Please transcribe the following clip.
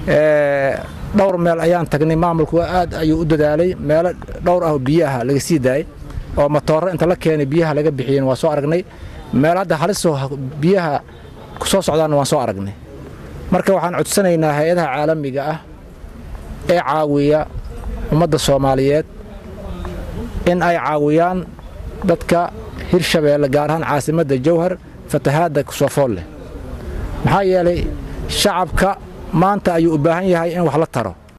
dhowr meel ayaan tagnay maamulku aad ayuu u dadaalay meelo dhowr ah oo biyaha laga sii daayay oo matooro inta la keenay biyaha laga bixiyeen waa soo aragnay meel hadda halisoo biyaha ku soo socdaanna waan soo aragnay marka waxaan codsanaynaa hay-adaha caalamiga ah ee caawiya ummadda soomaaliyeed in ay caawiyaan dadka hirshabeelle gaar ahaan caasimadda jawhar fatahaadda kusoo fool leh maxaa yeelay shacabka maanta ayuu u baahan yahay in wax la taro